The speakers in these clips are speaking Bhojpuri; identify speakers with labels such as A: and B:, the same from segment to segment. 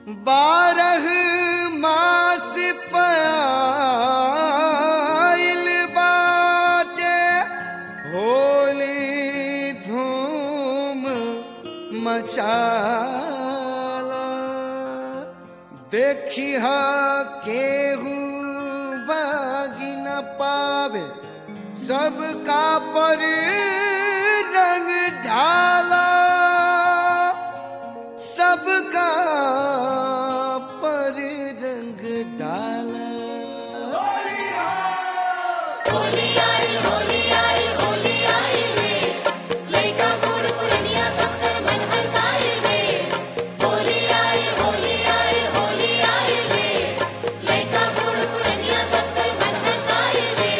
A: बारह मास पायल बाटे होली धूम मचाला देखी हा केहू बागी न पावे सबका पर रंग ढाला सबका पर रंग डाला
B: होली आई होली आई होली आई रे लइका बूढ़ पुरनिया सब कर मन हरसाई रे होली आई होली आई होली आई रे लइका बूढ़ पुरनिया सब कर मन हरसाई रे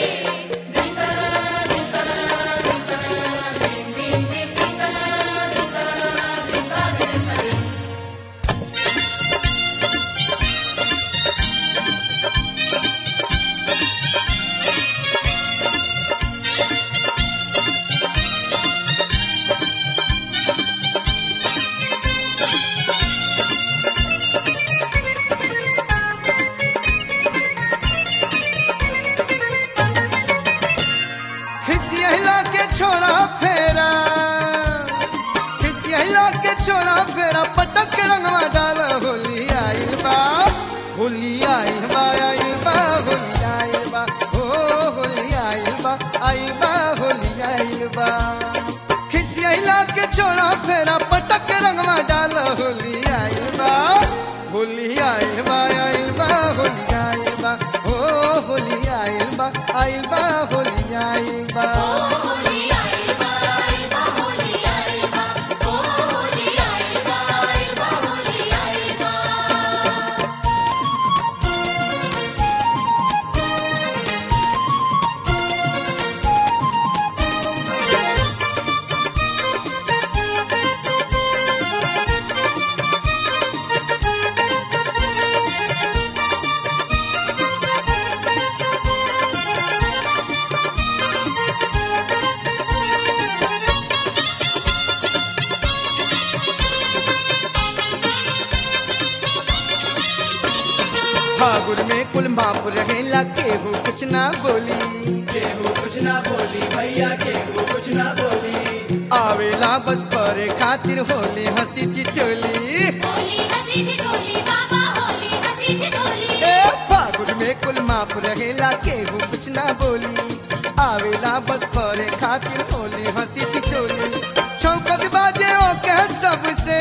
A: खिसियला के छोड़ा फेरा खिसियला के छोड़ा फेरा पटक के रंगवा डाला होली आइल बा होली आइल बा आइल बा होली आइल बा ओ होली आइल बा आइल बा होली आइल बा खिसियला के छोड़ा फेरा पटक के रंगवा डाला होली आइल बा होली आइल बा आइल बा होली आइल बा ओ होली आइल बा आइल बा होली आइल बा
B: होली आई बा आई बा होली आई बा ओ होली आई बा आई बा होली आई बा
A: फागुन में कुल माप रहेला केहू कुछ ना बोली
C: केहू कुछ ना बोली भैया केहू कुछ ना बोली
A: आवेला बस करे खातिर होली हंसी टिटोली
B: होली हंसी ठिठोली बाबा होली हंसी ठिठोली
A: ए फागुन में कुल माप रहेला केहू कुछ ना बोली आवेला बस करे खातिर होली हंसी टिटोली चौकत बाजे ओके सबसे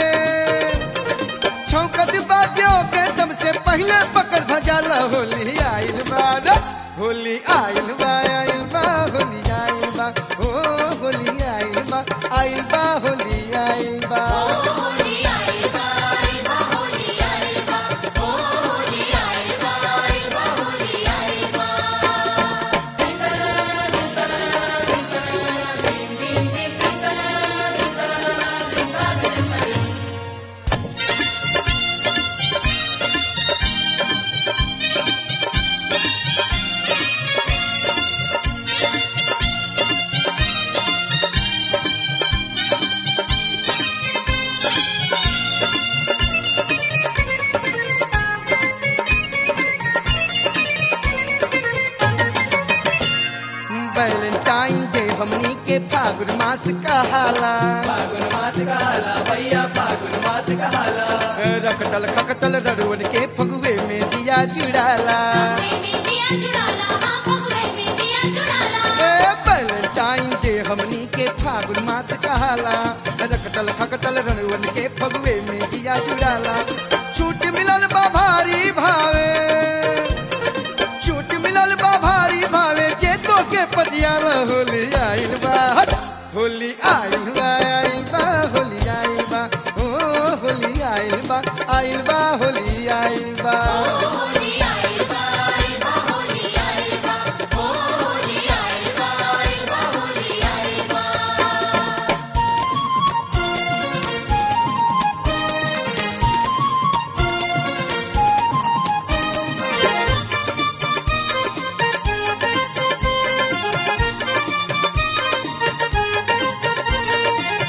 A: चौकत बाजे ओके सबसे पहले पकड़ भजाला होली आइल बा रे। होली आइल बा आइल बा होली आइल बा ओ होली आइल बा आइल बा होली आइल बा
B: होली आई बा आई बा होली आई बा ओ होली आई बा आई बा होली आई बा
A: वैलेंटाइन डे हमनी के फागुन मास कहाला
C: फागुन मास कहाला भैया फागुन मास कहाला
A: रखटल खकटल ररुवन के फगुए में जिया जुड़ाला
B: में दिया जुड़ाला हां भगवे में दिया जुड़ाला
A: ए वैलेंटाइन डे हमनी के फागुन मास कहाला रखटल खकटल ररुवन के फगुए में जिया जुड़ाला छूट मिलल बा भारी भावे छूट मिलल बा भारी भावे जे तो के पटियाला होली आइल बा हट! होली आइल बा आइल बा होली आइल बा ओ होली आइल बा आइल बा होली आइल बा
B: होली आई बा आई बा होली आई बा ओ होली आई बा आई बा होली आई बा
A: होली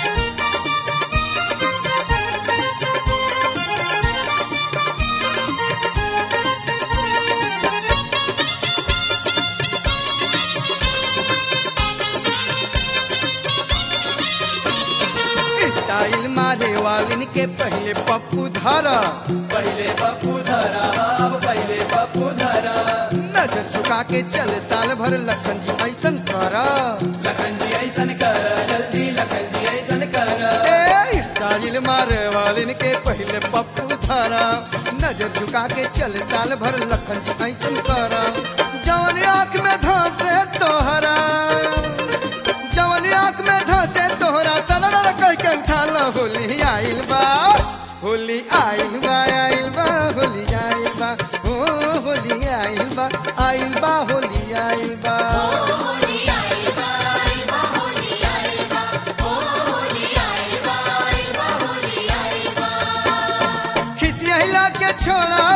A: वालिन के पहले पप्पू धरा
C: पहले पप्पू धरा अब पहले पप्पू धरा
A: नजर झुका के चल साल भर लखन जी ऐसन करा
C: लखन जी ऐसन कर जल्दी लखन जी ऐसन कर
A: ए स्टाइल मारे वालिन के पहले पप्पू धरा नजर झुका के चल साल भर लखन जी ऐसन करा जवन आंख में धंसे तोहरा जवन आंख में धंसे तोहरा सलर कह के उठाल होली आइल बा होली आइल बा आइल बा होली आइल बा ओ होली आइल बा आइल बा होली आइल बा
B: होली आई बा आई बा होली आई बा ओ होली आई बा आई बा होली आई बा
A: खिसिया के छोड़ा